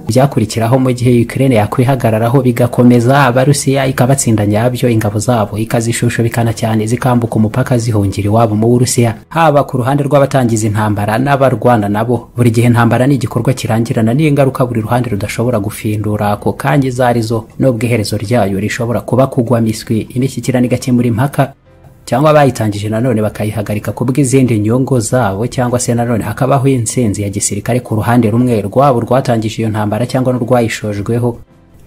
byakurikiraho mu gihe Ukraine yakwihagararaho bigakomeza Abarusiya ikabatsinda nyabyo ingabo zabo ikazishushubikana cyane zikambuka umupaka zihungira iwabo mu Burusiya haba ku ruhande rw'abatangiza intambara n'abarwana nabo buri gihe intambara ni igikorwa kirangirana n'ingaruka buri ruhande rudashobora gufindura ako kange zarizo n'ubwo iherezo ryayo rishobora kuba kugwa miswi imishyikirano igakemura impaka cyangwa bayitangije nanone bakayihagarika kubw'izindi nyungu zabo cyangwa se nanone hakabaho intsinzi ya gisirikare ku ruhande rumwe rwabo rwatangije iyo ntambara cyangwa n'urwayishojweho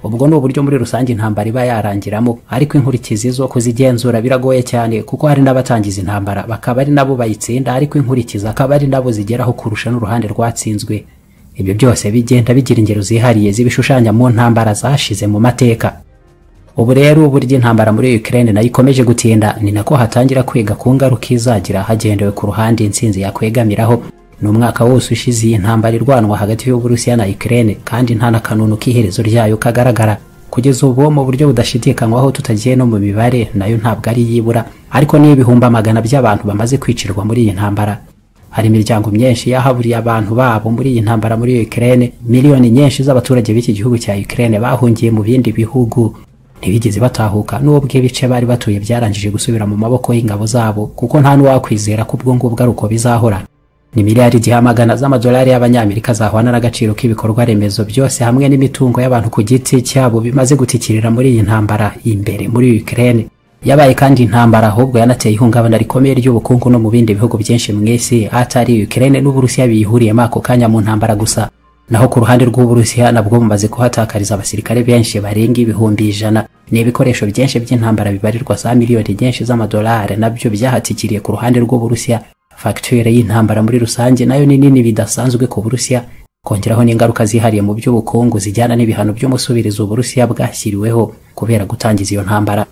ubwo ni uburyo muri rusange intambara iba yarangiramo ariko inkurikizi zo kuzigenzura biragoye cyane kuko hari n'abatangiza intambara bakaba ari nabo bayitsinda ariko inkurikizi akaba ari nabo zigeraho kurusha n'uruhande rwatsinzwe ibyo byose bigenda bigira ingero zihariye zibishushanya mu ntambara zashize mu mateka ubu rero burya intambara muri Ukraine nayo ikomeje gutinda ni nako hatangira kwiga ku ngaruka izagira hagendewe ku ruhande intsinzi yakwegamiraho ni umwaka wose ushize iyi ntambara irwanwa hagati y'Uburusiya na Ukraine kandi nta na kanunu k'iherezo ryayo kagaragara kugeza ubu mu buryo budashidikanywaho tutagiye no mu mibare nayo ntabwo ari yibura ariko ni ibihumbi amagana by'abantu bamaze kwicirwa muri iyi ntambara hari imiryango myinshi yahaburiye abantu babo muri iyi ntambara muri Ukraine miliyoni nyinshi z'abaturage b'iki gihugu cya Ukraine bahungiye mu bindi bihugu ntibigeze batahuka n'ubwo ibice bari batuye byarangije gusubira mu maboko y'ingabo zabo kuko nta n'uwakwizera ko ubwo ngubwo ari uko bizahora ni miliyari igihamagana z'amadolari y'abanyamerika zahwana n'agaciro k'ibikorwa remezo byose hamwe n'imitungo y'abantu ku giti cyabo bimaze gutikirira muri iyi ntambara imbere muri Ukraine yabaye kandi intambara ahubwo yanateye ihungabana rikomeye ry'ubukungu no mu bindi bihugu byinshi mu isi atari Ukraine n'Uburusiya biyihuriyemo ako kanya mu ntambara gusa naho ku ruhande rw'uburusiya nabwo bumaze kuhatakariza abasirikare benshi barenga ibihumbi ijana ni ibikoresho byinshi by'intambara bibarirwa za miliyoni nyinshi z'amadolari nabyo byahatikiriye ku ruhande rw'uburusiya fagitire y'intambara muri rusange nayo ni nini bidasanzwe ku burusiya kongeraho n'ingaruka zihariye mu by'ubukungu zijyana n'ibihano by'umusubirizo uburusiya bwashyiriweho kubera gutangiza iyo ntambara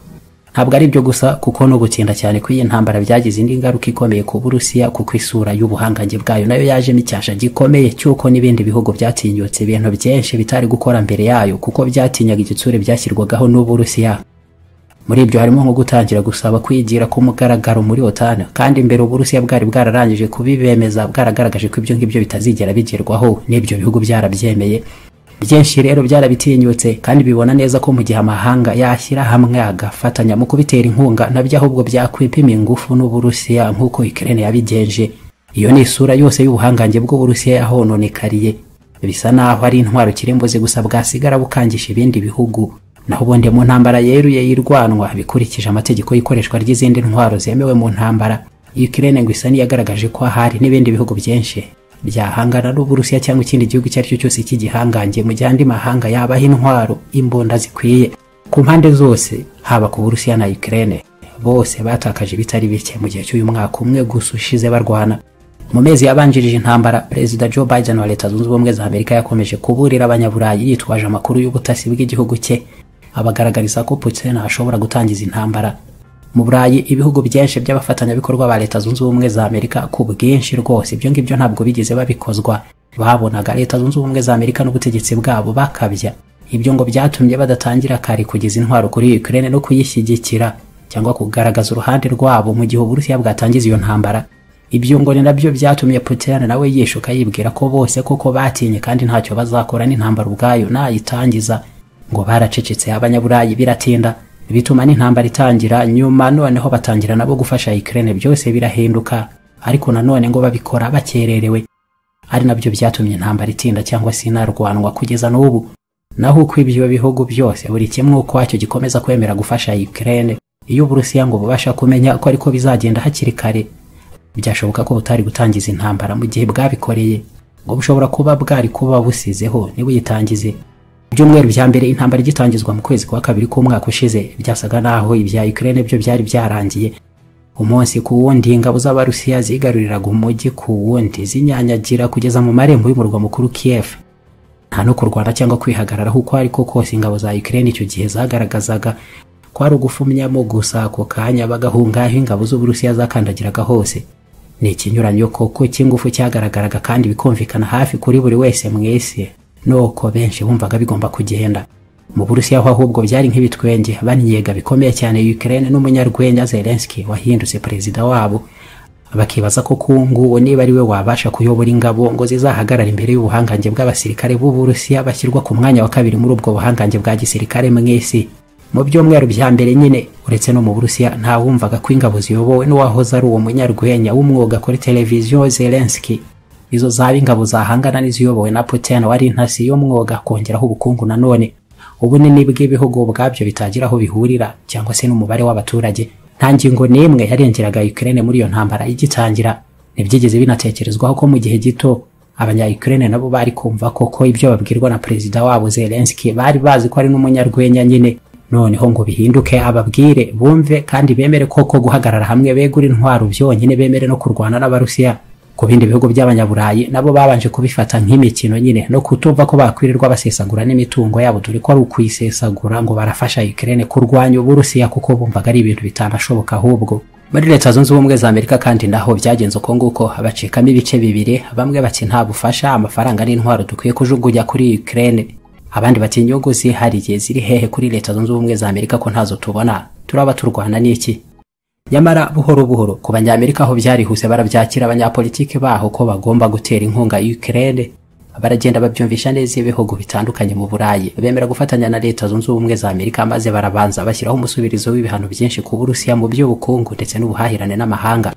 ntabwo ari byo gusa kuko no gutinda cyane kw'iyi ntambara byagize indi ngaruka ikomeye ku burusiya kuko isura y'ubuhangange bwayo nayo yajemo icyasha gikomeye cy'uko n'ibindi bihugu byatinyutse ibintu byinshi bitari gukora mbere yayo kuko byatinyaga igitsure byashyirwagaho n'uburusiya muri ibyo harimo nko gutangira gusaba kwigira ku mugaragaro muri otani kandi imbere uburusiya bwari bwararangije kubibemeza bwaragaragaje ko ibyo ngibyo bitazigera bigerwaho n'ibyo bihugu byarabyemeye byinshi rero byarabitinyutse kandi bibona neza ko mu gihe amahanga yashyira hamwe agafatanya mu kubitera inkunga nabyo ahubwo byakwipima ingufu n'uburusiya nk'uko Ukraine yabigenje iyo ni isura yose y'ubuhangange bw'uburusiya yahononekariye bisa naho ari intwaro kirimbuzi gusa bwasigara bukangisha ibindi bihugu naho ubundi mu ntambara yeruye y'irwanwa bikurikije amategeko y'ikoreshwa ry'izindi ntwaro zemewe mu ntambara Ukraine ngo isa niyagaragaje ko ahari n'ibindi bihugu byinshi byahangana n'uburusiya cyangwa ikindi gihugu icyo ari cyo cyose cy'igihangange mu gihe andi mahanga yabaho intwaro imbunda zikwiye ku mpande zose haba ku burusiya na Ukraine bose batakaje bitari bike mu gihe cy'uyu mwaka umwe gusa ushize barwana mu mezi yabanjirije intambara perezida Joe Biden wa leta zunze ubumwe za Amerika yakomeje kuburira abanyaburayi yitwaje amakuru y'ubutasi bw'igihugu cye abagaragariza ko Putin ashobora gutangiza intambara mu burayi ibihugu byinshi by'abafatanyabikorwa ba leta zunze ubumwe za amerika ku bwinshi rwose ibyo ngibyo ntabwo bigeze babikozwa babonaga leta zunze ubumwe za amerika n'ubutegetsi bwabo bakabya ibyo ngo byatumye badatangira kare kugeza intwaro kuri ukraine no kuyishyigikira cyangwa kugaragaza uruhande rwabo mu gihe uburusiya bwatangiza iyo ntambara ibyo ngo ni nabyo byatumye putin nawe yishuka yibwira ko bose koko batinye kandi ntacyo bazakora n'intambara ubwayo nayitangiza ngo baracecetse abanyaburayi biratinda bituma n'intambara itangira nyuma noneho batangira nabo gufasha Ukraine byose birahinduka ariko nanone ngo babikora bakererewe ari nabyo byatumye intambara itinda cyangwa se inarwanwa kugeza n'ubu naho uko ibyo bihugu byose buri kimwe uko wacyo gikomeza kwemera gufasha Ukraine iyo Uburusiya ngo bubasha kumenya ko ariko bizagenda hakiri kare byashoboka ko butari gutangiza intambara mu gihe bwabikoreye ngo bushobora kuba bwari kuba busizeho nibuyitangize ibyumweru bya mbere intambara igitangizwa mu kwezi kwa kabiri k'umwaka ushize byasaga naho ibya Ukraine byo byari byarangiye umunsi ku wundi ingabo z'abarusiya zigaruriraga umujyi ku wundi zinyanyagira kugeza mu marembo y'umurwa mukuru Kiev nta no kurwana cyangwa kwihagararaho uko ariko kose ingabo za Ukraine icyo gihe zagaragazaga ko ari ugufumyamo gusa ako kanya bagahunga aho ingabo z'uburusiya zakandagiraga hose ni ikinyuranyo koko cy'ingufu cyagaragaraga kandi bikumvikana hafi kuri buri wese mu isi nuko benshi bumvaga bigomba kugenda mu burusiya ho ahubwo byari nk'ibitwenge baniyega bikomeye cyane Ukraine n'umunyarwenya Zelensky wahindutse perezida wabo bakibaza ko kungu niba ari we wabasha kuyobora ingabo ngo zizahagarara imbere y'ubuhangange bw'abasirikare b'uburusiya bashyirwa ku mwanya wa kabiri muri ubwo buhangange bwa gisirikare mu isi mu byumweru bya mbere nyine uretse no mu burusiya ntawumvaga ko ingabo ziyobowe n'uwahoze ari uwo munyarwenya w'umwuga kuri televiziyo zelenski izo zaba ingabo zahangana n'iziyobowe na putin wari intasi y'umwuga kongeraho ubukungu nanone ubunini bw'ibihugu ubwabyo bitagira aho bihurira cyangwa se n'umubare w'abaturage nta ngingo n'imwe yarengeraga ukraine muri iyo ntambara igitangira ntibyigeze binatekerezwaho ko mu gihe gito abanya-ukraine nabo bari kumva koko ibyo babwirwa na perezida wabo zelenski bari bazi ko ari n'umunyarwenya nyine noneho ngo bihinduke ababwire bumve kandi bemere koko guhagarara hamwe begura intwaro byonyine bemere no kurwana n'abarusiya ku bindi bihugu by'abanyaburayi nabo babanje kubifata nk'imikino nyine no kutumva ko bakwirirwa basesagura n'imitungo yabo dore ko ari ukuyisesagura ngo barafasha Ukraine kurwanya uburusiya kuko bumvaga ari ibintu bitanashoboka ahubwo muri leta zunze ubumwe za amerika kandi naho byagenze uko nguko bacikamo ibice bibiri bamwe bati nta bufasha amafaranga n'intwaro dukwiye kujugunya kuri Ukraine abandi bati inyungu zihariye ziri hehe kuri leta zunze ubumwe za amerika ko ntazo tubona turaba turwana n'iki nyamara buhoro buhoro ku banyamerika aho byarihuse barabyakira abanyapolitiki baho ko bagomba gutera inkunga ukraine baragenda babyumvisha neza ibihugu bitandukanye mu burayi bemera gufatanya na leta zunze ubumwe za amerika maze barabanza bashyiraho umusubirizo w'ibihano byinshi ku burusiya mu by'ubukungu ndetse n'ubuhahirane n'amahanga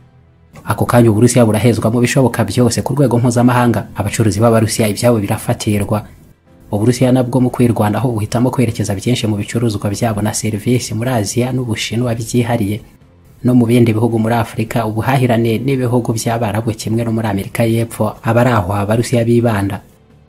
ako kanya uburusiya burahezwa mu bishoboka byose ku rwego mpuzamahanga abacuruzi b'abarusiya ibyabo birafatirwa uburusiya nabwo mu kwirwanaho buhitamo kwerekeza byinshi mu bicuruzwa byabo na serivisi muri aziya n'ubushinwa byihariye no mu bindi bihugu muri afurika ubuhahirane n'ibihugu by'abarabu kimwe no muri amerika y'epfo aba ari aho abarusiya bibanda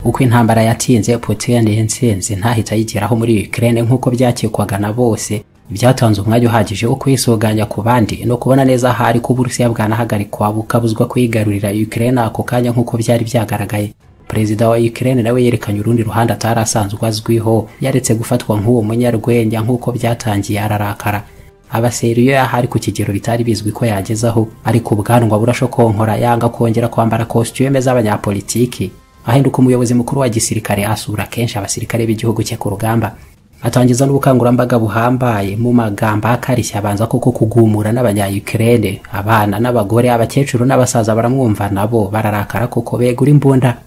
uko intambara yatinze putin yatsinze ntahita ayigeraho muri ukraine nk'uko byakekwaga na bose byatanze umwanya uhagije wo kwisuganya ku bandi no kubona neza ahari ko uburusiya bwanahagarikwa bukabuzwa kwigarurira ukraine ako kanya nk'uko byari byagaragaye perezida wa Ukraine nawe yerekanye urundi ruhande atari asanzwe azwiho yaretse gufatwa nk'uwo munyarwenya nk'uko byatangiye ararakara abaseriyo yahari ku kigero bitari bizwi ko yagezaho ariko ubwanwa burashokonkora yanga kongera kwambara kositiyume z'abanyapolitiki ahinduka umuyobozi mukuru wa gisirikare asura kenshi abasirikare b'igihugu cye ku rugamba atangiza n'ubukangurambaga buhambaye mu magambo akarishya abanza koko kugumura n'abanya-ukraine abana n'abagore abakecuru n'abasaza baramwumva nabo bararakara kuko begura imbunda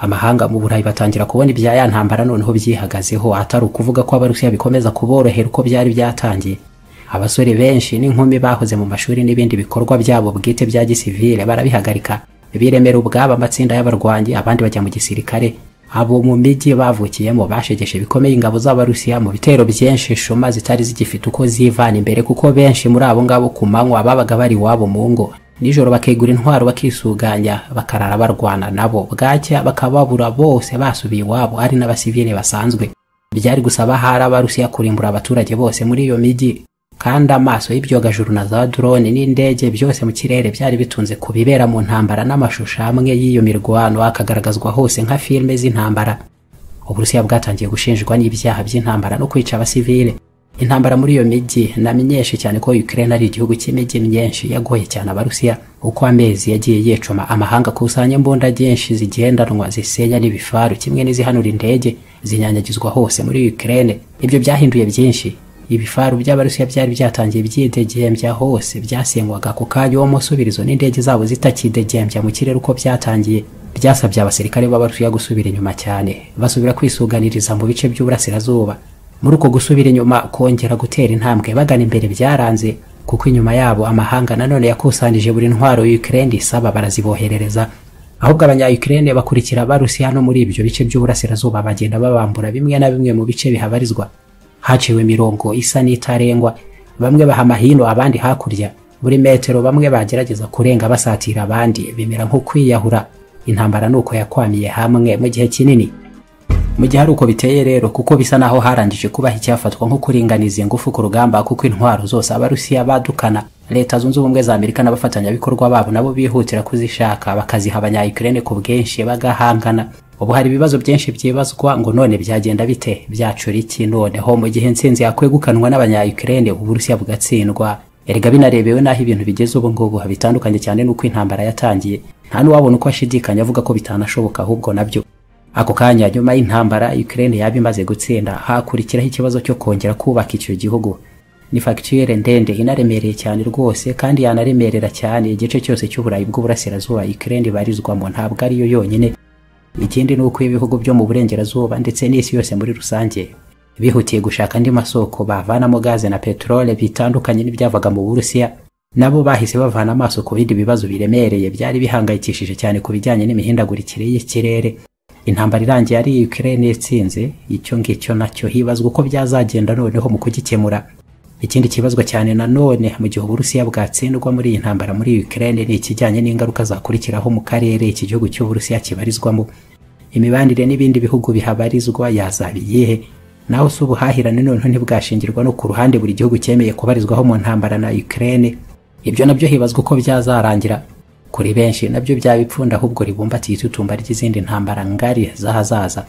amahanga mu burayi batangira kubona ibya ya ntambara noneho byihagazeho atari ukuvuga ko abarusiya bikomeza kuborohera uko byari byatangiye abasore benshi n'inkumi bahoze mu mashuri n'ibindi bikorwa byabo bwite bya gisivile barabihagarika biremera ubwabo amatsinda y'abarwanyi abandi bajya mu gisirikare abo mu mijyi bavukiyemo bashegeshe bikomeye ingabo z'abarusiya mu bitero byinshi shuma zitari zigifite uko zivana imbere kuko benshi muri abo ngabo ku manywa babaga bari iwabo mu ngo nijoro bakegura intwaro bakisuganya bakarara barwana nabo bwacya bakababura bose basubiye iwabo ari n'abasivile basanzwe byari gusaba hari abarusiya kurimbura abaturage bose muri iyo mijyi kandi amaso y'ibyogajuru na za drone n'indege byose mu kirere byari bitunze ku bibera mu ntambara n'amashusho amwe y'iyo mirwano akagaragazwa hose nka filime z'intambara uburusiya bwatangiye gushinjwa n'ibyaha by'intambara no kwica abasivile intambara muri iyo mijyi namenyeshe cyane ko Ukraine ari igihugu cy'imijyi myinshi yagoye cyane abarusiya uko amezi yagiye yicuma amahanga akusanya imbunda nyinshi zigendanwa zisenya n'ibifaru kimwe n'izihanura indege zinyanyagizwa hose muri Ukraine ibyo byahinduye byinshi ibifaru by'abarusiya byari byaratangiye byidegembya hose byasenywaga ku kanya uwo musubirizo n'indege zabo zitakidegembya mu kirere uko byatangiye byasabye abasirikare b'abarusiya gusubira inyuma cyane basubira kwisuganiriza mu bice by'uburasirazuba muri uko gusubira inyuma kongera gutera intambwe bagana imbere byaranze kuko inyuma yabo amahanga nanone yakusanije buri ntwaro Ukraine isaba baraziboherereza ahubwo abanya-Ukraine bakurikira abarusiya no muri ibyo bice by'uburasirazuba bagenda babambura bimwe na bimwe mu bice bihabarizwa haciwe imirongo isa n'itarengwa bamwe baha amahino abandi hakurya buri metero bamwe bagerageza kurenga basatira abandi bimera nko kwiyahura intambara ni uko yakwamiye hamwe mu gihe kinini mu gihe ari uko biteye rero kuko bisa naho harangije kubaho icyafatwa nko kuringaniza ingufu ku rugamba kuko intwaro zose abarusiya badukana leta zunze ubumwe za amerika n'abafatanyabikorwa babo nabo bihutira kuzishaka bakaziha abanya-ukraine ku bwinshi bagahangana ubu hari ibibazo byinshi byibazwa ngo none byagenda bite byacura iki noneho mu gihe intsinzi yakwegukanwa n'abanya-ukraine uburusiya bugatsindwa erega binarebewe n'aho ibintu bigeze ubu ngubu bitandukanye cyane n'uko intambara yatangiye nta n'uwabona uko ashidikanya avuga ko bitanashoboka ahubwo nabyo ako kanya nyuma y'intambara Ukraine yaba imaze gutsinda hakurikiraho ikibazo cyo kongera kubaka icyo gihugu ni fagitire ndende inaremereye cyane rwose kandi yanaremerera cyane igice cyose cy'uburayi bw'uburasirazuba ikirere ibarizwamo ntabwo ariyo yonyine ikindi ni uko ibihugu byo mu burengerazuba ndetse n'isi yose muri rusange bihutiye gushaka andi masoko bavanamo gaze na peteroli bitandukanye n'ibyavaga mu burusiya nabo bahise bavana amaso ku bindi bibazo biremereye byari bihangayikishije cyane ku bijyanye n'imihindagurikire y'ikirere intambara irangiye ari Ukraine yatsinze icyo ngicyo nacyo hibazwa uko byazagenda noneho mu kugikemura ikindi kibazwa cyane nanone mu gihe uburusiya bwatsindwa muri iyi ntambara muri Ukraine ni ikijyanye n'ingaruka zakurikiraho mu karere iki gihugu cy'uburusiya kibarizwamo imibanire n'ibindi bihugu bihabarizwa yazaba iyihe naho si ubuhahirane noneho ntibwashingirwa no ku ruhande buri gihugu cyemeye kubarizwaho mu ntambara na Ukraine ibyo nabyo hibazwa uko byazarangira kuri benshi nabyo byaba ipfunda ahubwo ribumbatiye itutumba ry'izindi ntambara ngari z'ahazaza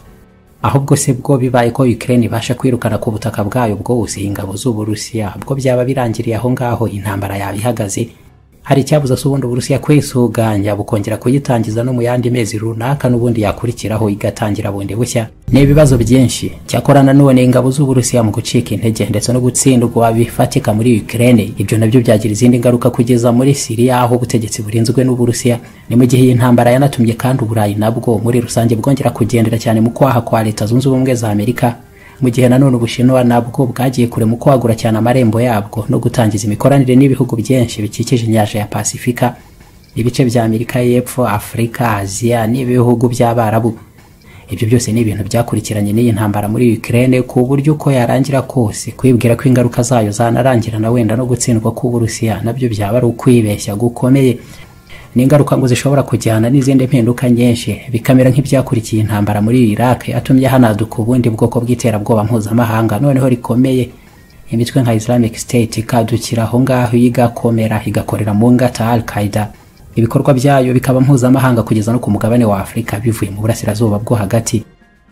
ahubwo se bwo bibaye ko Ukraine ibasha kwirukana ku butaka bwayo bwose ingabo z'Uburusiya bwo byaba birangiriye aho ngaho intambara yaba ihagaze hari icyabuza se ubundi Uburusiya kwisuganya bukongera kuyitangiza no mu yandi mezi runaka n'ubundi yakurikiraho igatangira bundi bushya ni ibibazo byinshi cyakora nanone ingabo z'Uburusiya mu gucika intege ndetse no gutsindwa bifatika muri Ukraine ibyo nabyo byagira izindi ngaruka kugeza muri Syria aho ubutegetsi burinzwe n'Uburusiya ni mu gihe iyi ntambara yanatumye kandi Uburayi nabwo muri rusange bwongera kugendera cyane mu kwaha kwa Leta Zunze Ubumwe za Amerika mu gihe nanone ubushinwa nabwo bwagiye kure mu kwagura cyane amarembo yabwo no gutangiza imikoranire n'ibihugu byinshi bikikije inyanja ya pasifika ibice bya amerika y'epfo afurika aziya n'ibihugu by'abarabu ibyo byose ni ibintu byakurikiranye n'iyi ntambara muri ukraine ku buryo uko yarangira kose kwibwira ko ingaruka zayo zanarangirana wenda no gutsindwa k'uburusiya nabyo byaba ari ukwibeshya gukomeye ni ingaruka ngo zishobora kujyana n'izindi mpinduka nyinshi bikamera nk'ibyakurikiye intambara muri Iraq yatumye hanaduka ubundi bwoko bw'iterabwoba mpuzamahanga noneho rikomeye imitwe nka Islamic State ikadukira aho ngaho igakomera igakorera mu ngata Al Qaeda ibikorwa byayo bikaba mpuzamahanga kugeza no ku mugabane wa Afurika bivuye mu burasirazuba bwo hagati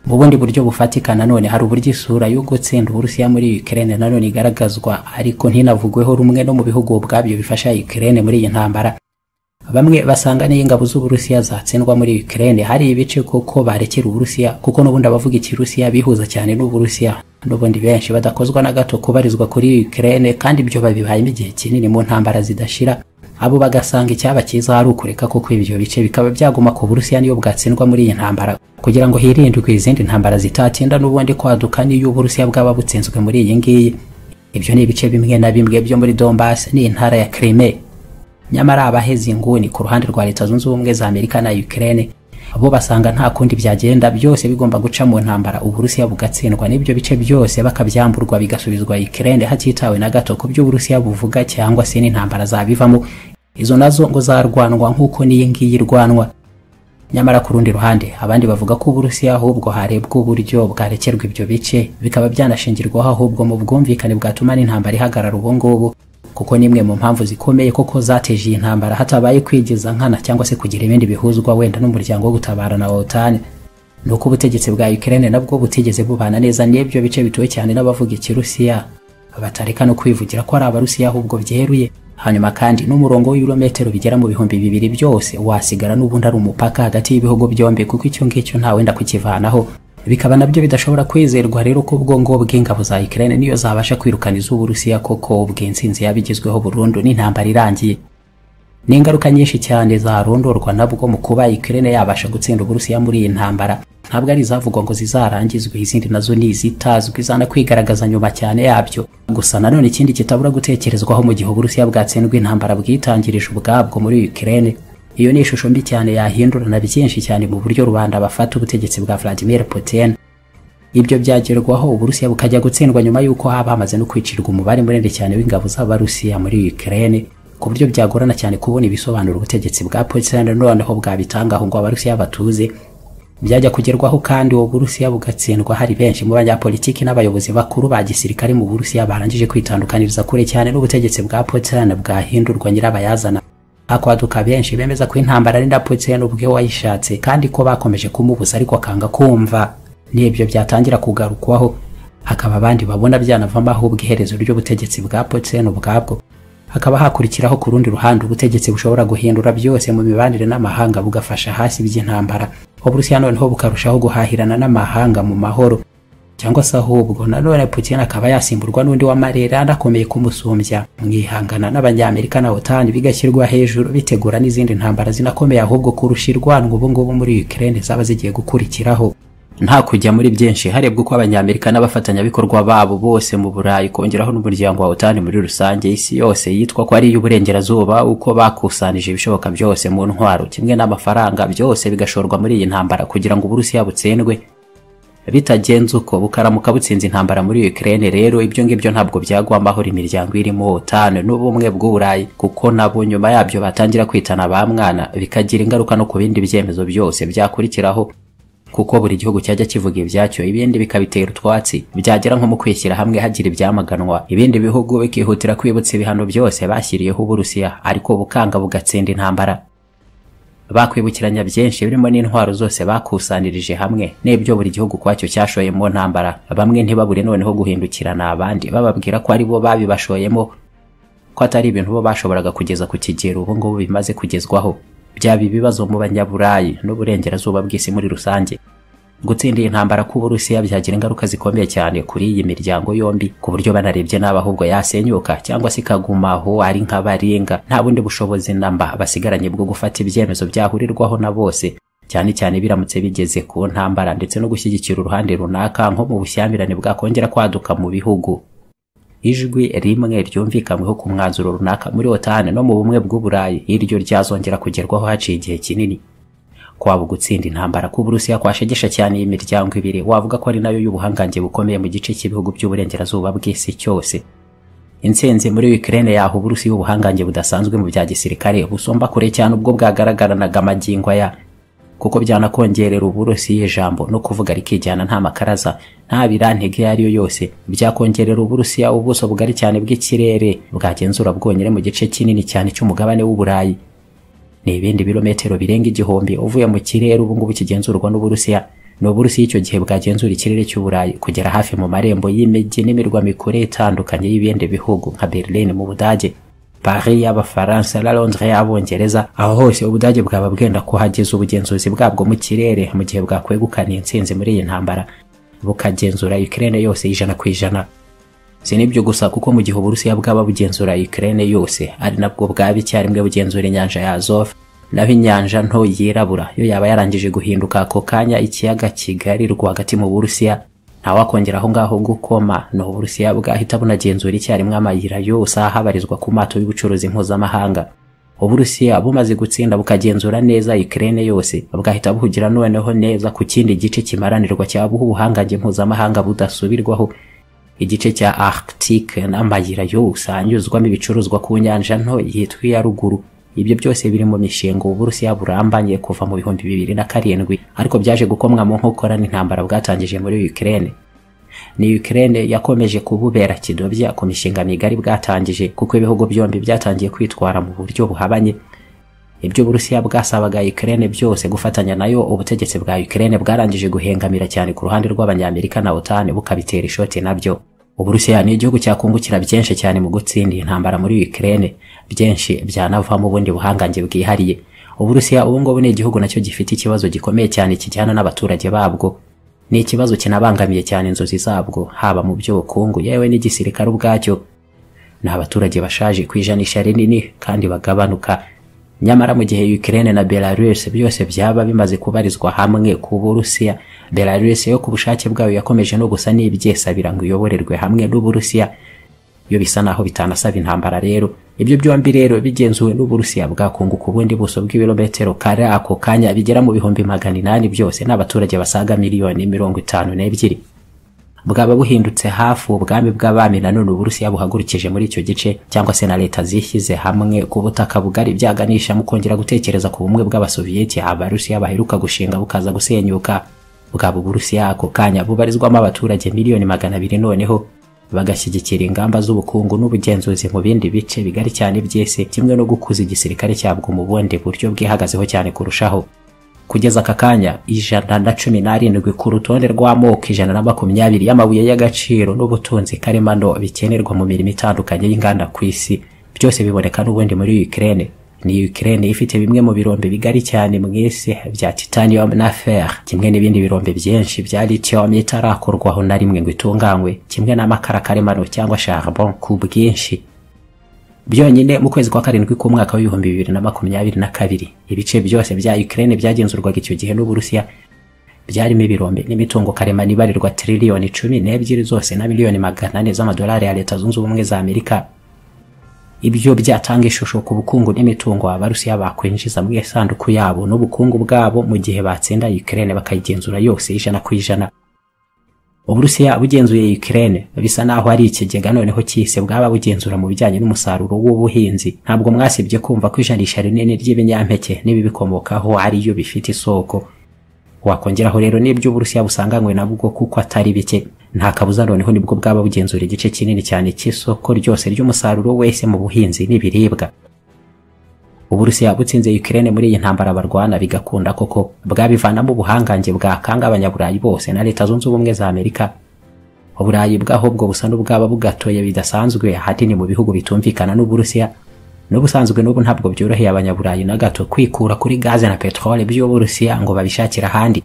mu bundi buryo bufatika nanone hari uburyo isura yo gutsinda uburusiya muri Ukraine nanone igaragazwa ariko ntinavugweho rumwe no mu bihugu ubwabyo bifasha Ukraine muri iyi ntambara bamwe basanga n'iyo ingabo z'uburusiya zatsindwa muri Ukraine hari ibice koko barekera uburusiya kuko n'ubundi abavuga ikirusiya bihuza cyane n'uburusiya n'ubundi benshi badakozwa na gato kubarizwa kuri Ukraine kandi ibyo babibayemo igihe kinini mu ntambara zidashira abo bagasanga icyaba cyiza ari ukureka kuko ibyo bice bikaba byaguma ku burusiya niyo bwatsindwa muri iyi ntambara kugira ngo hirindwe izindi ntambara zitatinda n'ubundi kwaduka n'iyo uburusiya bwaba butsinzwe muri iyi ngiyi ibyo ni ibice bimwe na bimwe byo muri Donbass n'intara ya Crimea nyamara abaheze inguni ku ruhande rwa leta zunze ubumwe za amerika na ukraine bo basanga nta kundi byagenda byose bigomba guca mu ntambara uburusiya bugatsindwa n'ibyo bice byose bakabyamburwa bigasubizwa ukraine hatitawe na gato ku byo uburusiya buvuga cyangwa se n'intambara zabivamo izo nazo ngo zarwanwa nk'uko n'iyi irwanwa nyamara ku rundi ruhande abandi bavuga ko uburusiya ahubwo harebwa uburyo bwarekerwa ibyo bice bikaba byanashingirwaho ahubwo mu bwumvikane bwatuma n'intambara ihagarara ubu ngubu kuko nimwe mu mpamvu zikomeye koko zateje iyi ntambara hatabaye kwigiza nkana cyangwa se kugira ibindi bihuzwa wenda n'umuryango wo gutabara na OTAN nuko ubutegetsi bwa Ukraine nabwo butigeze bubana neza n'ibyo bice bituwe cyane n'abavuga ikirusiya batareka no kwivugira ko ari abarusiya ahubwo byeruye hanyuma kandi n'umurongo w'ibirometero bigera mu bihumbi bibiri byose wasigara n'ubundi ari umupaka hagati y'ibihugu byombi kuko icyo ngicyo nta wenda kukivanaho bikaba nabyo bidashobora kwizerwa rero ko ubwongo bw'ingabo za Ukraine niyo zabasha kwirukana iz'Uburusiya koko ubw'intsinzi yabigezweho burundu n'intambara irangiye ni ingaruka nyinshi cyane zarondorwa nabwo mu kuba Ukraine yabasha gutsinda Uburusiya muri iyi ntambara ntabwo ari izavugwa ngo zizarangizwe izindi nazo ni izitazwi zana kwigaragaza nyuma cyane yabyo gusa nanone ikindi kitabura gutekerezwaho mu gihe Uburusiya bwatsindwa intambara bwitangirije ubwabwo muri Ukraine iyo ni ishusho mbi cyane yahindurana byinshi cyane mu buryo rubanda bafata ubutegetsi bwa Vladimir Putin ibyo byagerwaho uburusiya bukajya gutsindwa nyuma y'uko haba hamaze no kwicirwa umubare munini cyane w'ingabo z'abarusiya muri Ukraine ku buryo byagorana cyane kubona ibisobanura ubutegetsi bwa Putin noneho bwabitangaho ngo abarusiya batuze byajya kugerwaho kandi uwo burusiya bugatsindwa hari benshi mu banyapolitiki n'abayobozi bakuru ba gisirikare mu burusiya barangije kwitandukaniriza kure cyane n'ubutegetsi bwa Putin bwahindurwa nyirabayazana akwaduka benshi bemeza ko intambara ari Putin ubwe wayishatse kandi ko bakomeje kumubuza ariko akanga kumva n'ibyo byatangira kugarukwaho hakaba abandi babona byanavamo ahubwo iherezo ry'ubutegetsi bwa Putin ubwabwo hakaba hakurikiraho ku rundi ruhande ubutegetsi bushobora guhindura byose mu mibanire n'amahanga bugafasha hasi by'intambara uburusiya noneho bukarushaho guhahirana n'amahanga mu mahoro cyangwa se ahubwo nanone Putin akaba yasimburwa n'undi wa Marera anakomeye kumusumbya mwihangana n'abanyamerika na OTAN bigashyirwa hejuru bitegura n'izindi ntambara zinakomeye ahubwo kurusha irwanwa ubu ngubu muri Ukraine zaba zigiye gukurikiraho nta kujya muri byinshi harebwa uko abanyamerika n'abafatanyabikorwa babo bose mu burayi kongeraho n'umuryango wa otani muri rusange isi yose yitwa ko ari iy'uburengerazuba uko bakusanije ibishoboka byose mu ntwaro kimwe n'amafaranga byose bigashorwa muri iyi ntambara kugira ngo uburusiya butsindwe bitagenze uko bukaramuka butsinze intambara muri Ukraine rero ibyo ngibyo ntabwo byagwambaho imiryango irimo OTAN n'ubumwe bw'uburayi kuko nabo nyuma yabyo batangira kwitana ba mwana bikagira ingaruka no ku bindi byemezo byose byakurikiraho kuko buri gihugu cyajya kivuga ibyacyo ibindi bikabitera utwatsi byagera nko mu kwishyira hamwe hagira ibyamaganwa ibindi bihugu bikihutira kwibutsa ibihano byose bashyiriyeho uburusiya ariko bukanga bugatsinda intambara bakwibukiranya byinshi birimo n'intwaro zose bakusanirije hamwe n'ibyo buri gihugu kwacyo cyashoye mu ntambara bamwe ntibabure noneho guhindukirana abandi bababwira ko ari bo babibashoyemo ko atari ibintu bo bashoboraga kugeza ku kigero ubu ngubu bimaze kugezwaho byaba ibibazo mu banyaburayi n'uburengerazuba bw'isi muri rusange gutsinda iyi ntambara k'uburusiya byagira ingaruka zikomeye cyane kuri iyi miryango yombi ku buryo banarebye nabi ahubwo yasenyuka cyangwa se ikaguma aho ari nk'abaringa nta bundi bushobozi namba basigaranye bwo gufata ibyemezo byahurirwaho na bose cyane cyane biramutse bigeze ku ntambara ndetse no gushyigikira uruhande runaka nko mu bushyamirane bwakongera kwaduka mu bihugu ijwi rimwe ryumvikanyweho ku mwanzuro runaka muri otani no mu bumwe bw'uburayi iryo ryazongera kugerwaho haciye igihe kinini kwaba gutsinda intambara k'uburusiya kwashegesha cyane iyi miryango ibiri wavuga ko ari nayo y'ubuhangange bukomeye mu gice cy'ibihugu by'uburengerazuba bw'isi cyose intsinzi muri Ukraine yaha uburusiya ubuhangange budasanzwe mu bya gisirikare busumba kure cyane ubwo bwagaragaranaga amagingo ya kuko byanakongerera uburusiya ijambo no kuvuga rikijyana nta makaraza nta birantege iyo ari yo yose byakongerera uburusiya ubuso bugari cyane bw'ikirere bwagenzura bwonyine mu gice kinini cyane cy'umugabane w'uburayi ni ibindi birometero birenga igihumbi uvuye mu kirere ubu ngubu kigenzurwa n'uburusiya ni uburusiya icyo gihe bwagenzura ikirere cy'uburayi kugera hafi mu marembo y'imijyi n'imirwa mikuru itandukanye y'ibindi bihugu nka berlin mu budage Paris y'Abafaransa na Londres y'Abongereza aho hose ubudage bwaba bwenda kuhageza ubugenzuzi bwabwo mu kirere mu gihe bwakwegukana intsinzi muri iyi ntambara bukagenzura Ukraine yose ijana ku ijana si n'ibyo gusa kuko mu gihe uburusiya bwaba bugenzura Ukraine yose ari nabwo bwaba icyarimwe bugenzura inyanja ya Azov naho inyanja nto yirabura yo yaba yarangije guhinduka ako kanya ikiyaga kigari rwagati mu burusiya ntawakongera aho ngaho gukoma ni uburusiya bwahita bunagenzura icyarimwe amayira yose ahabarizwa ku mato y'ubucuruzi mpuzamahanga uburusiya bumaze gutsinda bukagenzura neza Ukraine yose bwahita buhugira noneho neza ku kindi gice kimaranirwa cyabuha ubuhangange mpuzamahanga budasubirwaho igice cya Arctique n'amayira yose anyuzwamo ibicuruzwa ku nyanja nto yitwa iya ruguru ibyo byose biri mu mishinga uburusiya burambanye kuva mu bihumbi bibiri na karindwi ariko byaje gukomwa mu nkokora n'intambara bwatangije muri Ukraine ni Ukraine yakomeje kububera kidobya ku mishinga migari bwatangije kuko ibihugu byombi byatangiye kwitwara mu buryo buhabanye ibyo uburusiya bwasabaga Ukraine byose gufatanya nayo ubutegetsi bwa Ukraine bwarangije guhengamira cyane ku ruhande rw'abanyamerika na OTAN bukabitera ishoti nabyo uburusiya ni igihugu cyakungukira byinshi cyane mu gutsinda intambara muri Ukraine byinshi byanavamo ubundi buhangange bwihariye uburusiya ubu ngubu ni igihugu nacyo gifite ikibazo gikomeye cyane kijyana n'abaturage babwo ni ikibazo kinabangamiye cyane inzozi zabwo haba mu by'ubukungu yewe n'igisirikare ubwacyo ni abaturage bashaje ku ijanisha rinini kandi bagabanuka nyamara mu gihe Ukraine na Belarus byose byaba bimaze kubarizwa hamwe ku Burusiya Belarus yo ku bushake bwayo yakomeje no gusa n'ibyesabira ngo iyoborerwe hamwe n'Uburusiya yo bisa naho bitanasaba intambara rero ibyo byombi rero bigenzuwe n'Uburusiya bwakunguka ubundi buso bw'ibirometero kare ako kanya bigera mu bihumbi magana inani byose n'abaturage basaga miliyoni mirongo itanu n'ebyiri bwaba buhindutse hafi ubwami bw'abami nanone uburusiya buhagurukije muri icyo gice cyangwa se na leta zishyize hamwe ku butaka bugari byaganisha mu kongera gutekereza ku bumwe bw'abasoviyeti abarusiya baheruka gushinga bukaza gusenyuka bwaba uburusiya ako kanya bubarizwamo abaturage miliyoni magana abiri noneho bagashyigikira ingamba z'ubukungu n'ubugenzuzi mu bindi bice bigari cyane by'isi kimwe no gukuza igisirikare cyabwo mu bundi buryo bwihagazeho cyane kurushaho kugeza aka kanya ijana na cumi n'arindwi ku rutonde rw'amoko ijana na makumyabiri y'amabuye y'agaciro n'ubutunzi karemano bikenerwa mu mirimo itandukanye y'inganda ku isi byose biboneka n'ubundi muri Ukraine ni Ukraine ifite bimwe mu birombe bigari cyane mu isi bya titanium na fer kimwe n'ibindi birombe byinshi bya lithium itarakorwaho na rimwe ngo itunganywe kimwe n'amakara karemano cyangwa charbon ku bwinshi byonyine mu kwezi kwa karindwi k'umwaka w'ibihumbi bibiri na makumyabiri na kabiri ibice byose bya Ukraine byagenzurwaga icyo gihe n'Uburusiya byarimo ibirombe n'imitungo karemano ibarirwa triliyoni cumi n'ebyiri zose na miliyoni magana ane z'amadolari ya leta zunze ubumwe za amerika ibyo byatanga ishusho ku bukungu n'imitungo abarusiya bakwinjiza mu isanduku yabo n'ubukungu bwabo mu gihe batsinda Ukraine bakayigenzura yose ijana ku ijana uburusiya bugenzuye Ukraine bisa naho ari ikigega noneho cyise bwaba bugenzura mu bijyanye n'umusaruro w'ubuhinzi ntabwo mwasibye kumva ko ijanisha rinini ry'ibinyampeke n'ibibikomokaho ariyo bifite isoko wakongeraho rero n'ibyo uburusiya busanganywe nabwo kuko atari bike nta kabuza noneho nibwo bwaba bugenzura igice kinini cyane cy'isoko ryose ry'umusaruro wese mu buhinzi n'ibiribwa uburusiya butsinze Ukraine muri iyi ntambara barwana bigakunda koko bwabivanamo ubuhangange bwakanga abanyaburayi bose na leta zunze ubumwe za amerika uburayi bwaho bwo busa n'ubwaba bugatoye bidasanzwe ahanini mu bihugu bitumvikana n'uburusiya n'ubusanzwe n'ubu ntabwo byoroheye abanyaburayi na gato kwikura kuri gaze na peteroli by'uburusiya ngo babishakire ahandi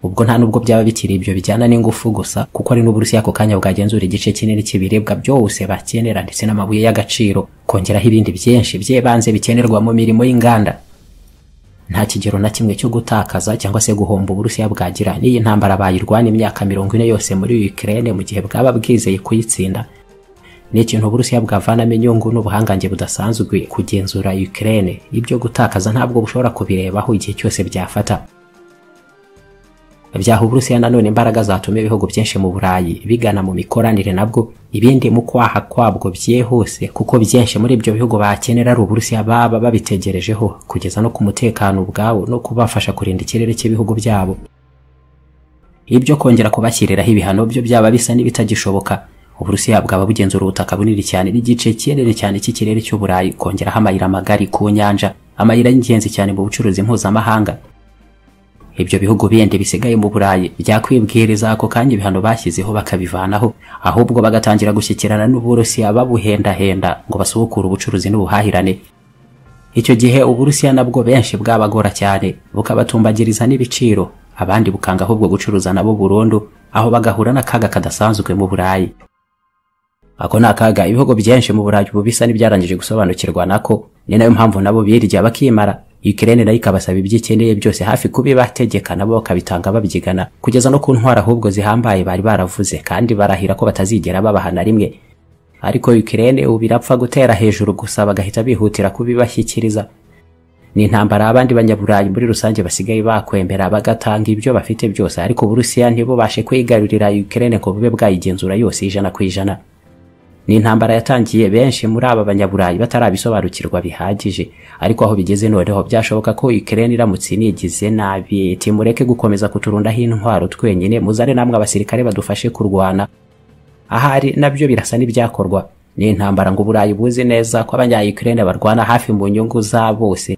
ubwo nta nubwo byaba bikiri ibyo bijyana n'ingufu gusa kuko ari n'uburusiya ako kanya bwagenzura igice kinini cy'ibiribwa byose bakenera ndetse n'amabuye y'agaciro kongeraho ibindi byinshi by'ibanze bikenerwa mu mirimo y'inganda nta kigero na kimwe cyo gutakaza cyangwa se guhomba uburusiya bwagira n'iyi ntambara bayirwana imyaka mirongo ine yose muri Ukraine mu gihe bwaba bwizeye kuyitsinda ni ikintu uburusiya bwavanamo inyungu n'ubuhangange budasanzwe kugenzura Ukraine ibyo gutakaza ntabwo bushobora kubirebaho igihe cyose byafata byaha uburusiya nanone imbaraga zatuma ibihugu byinshi mu burayi bigana mu mikoranire nabwo ibindi mu kwaha kwabwo byihuse kuko byinshi muri ibyo bihugu bakenera ari uburusiya baba babitegerejeho kugeza no ku mutekano ubwabo no kubafasha kurinda ikirere cy'ibihugu byabo ibyo kongera kubashyiriraho ibihano byo byaba bisa n'ibitagishoboka uburusiya bwaba bugenzura ubutaka bunini cyane n'igice kinini cyane cy'ikirere cy'uburayi kongeraho amayira magari ku nyanja amayira y'ingenzi cyane mu bucuruzi mpuzamahanga ibyo bihugu bindi bisigaye mu burayi byakwibwiriza ako kanya ibihano bashyizeho bakabivanaho ahubwo bagatangira gushyikirana n'uburusiya babuhendahenda ngo basubukure ubucuruzi n'ubuhahirane icyo gihe uburusiya nabwo benshi bwabagora cyane bukabatumbagiriza n'ibiciro abandi bukanga ahubwo gucuruza nabo burundu aho bagahura n'akaga kadasanzwe mu burayi ako ni akaga ibihugu byinshi mu burayi ubu bisa n'ibyarangije gusobanukirwa nako ni nayo mpamvu nabo birya bakimara Ukraine nayo ikabasaba ibyikeneye byose hafi kubibategeka nabo bakabitanga babyigana kugeza no ku ntwara ahubwo zihambaye bari baravuze kandi barahira ko batazigera babaha na rimwe ariko Ukraine ubu birapfa gutera hejuru gusa bagahita bihutira kubibashyikiriza ni intambara abandi banyaburayi muri rusange basigaye bakwemera bagatanga ibyo bafite byose ariko uburusiya ntibubashe kwigarurira Ukraine ngo bube bwayigenzura yose ijana ku ijana ni intambara yatangiye benshi muri aba banyaburayi batarabisobanukirwa bihagije ariko aho bigeze noneho byashoboka ko Ukraine iramutse inigize nabi timureke gukomeza kuturundaho intwaro twenyine muzare namwe abasirikare badufashe kurwana ahari nabyo birasa n'ibyakorwa ni intambara ngo uburayi buzi neza ko abanya Ukraine barwana hafi mu nyungu za bose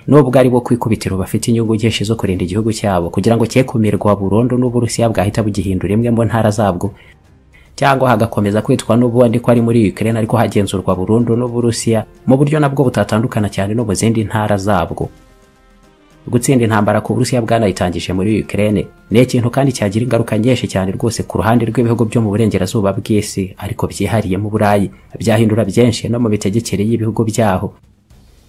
nubwo ari bo kwikubitiro bafite inyungu nyinshi zo kurinda igihugu cyabo kugira ngo cyekumirwa burundu n'uburusiya bwahita bugihindura imwe mu ntara zabwo cyangwa hagakomeza kwitwa n'ubundi ko ari muri Ukraine ariko hagenzurwa burundu n'Uburusiya mu buryo nabwo butatandukana cyane no mu zindi ntara zabwo gutsinda intambara ku Burusiya bwanayitangije muri Ukraine ni ikintu kandi cyagira ingaruka nyinshi cyane rwose ku ruhande rw'ibihugu byo mu burengerazuba bw'isi ariko byihariye mu Burayi byahindura byinshi no mu mitegekere y'ibihugu byaho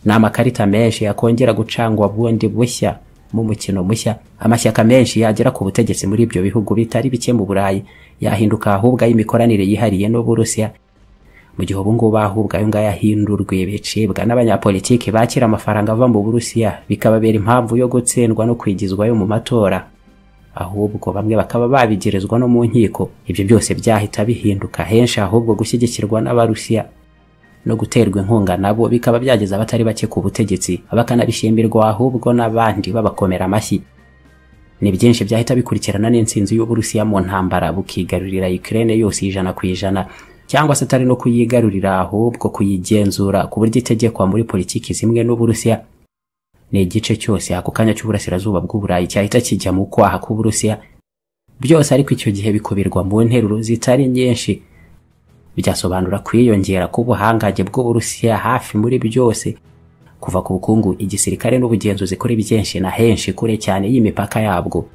ni amakarita menshi yakongera gucangwa bundi bushya mu mukino mushya amashyaka menshi yagera ku butegetsi muri ibyo bihugu bitari bike mu burayi yahinduka ahubwo ay'imikoranire yihariye n'uburusiya mu gihe ubu ngubu ahubwo ayo ngayo ahindurwe bicibwa n'abanyapolitiki bakira amafaranga ava mu burusiya bikababera impamvu yo gutsindwa no kwigizwayo mu matora ahubwo bamwe bakaba babigerezwa no mu nkiko ibyo byose byahita bihinduka henshi ahubwo gushyigikirwa n'abarusiya no guterwa inkunga nabo bikaba byageza abatari bake ku butegetsi bakanabishimirwa ahubwo n'abandi babakomera amashyi ni byinshi byahita bikurikirana n'intsinzi y'uburusiya mu ntambara bukigarurira Ukraine yose ijana ku ijana cyangwa se atari no kuyigarurira ahubwo kuyigenzura ku buryo itegekwa muri politiki zimwe n'uburusiya ni igice cyose ako kanya cy'uburasirazuba bw'uburayi cyahita kijya mu kwaha k'uburusiya byose ariko icyo gihe bikubirwa mu nteruro zitari nyinshi byasobanura kwiyongera k'ubuhangange bw'uburusiya hafi muri byose kuva ku bukungu igisirikare n'ubugenzuzi kuri byinshi na henshi kure cyane y'imipaka yabwo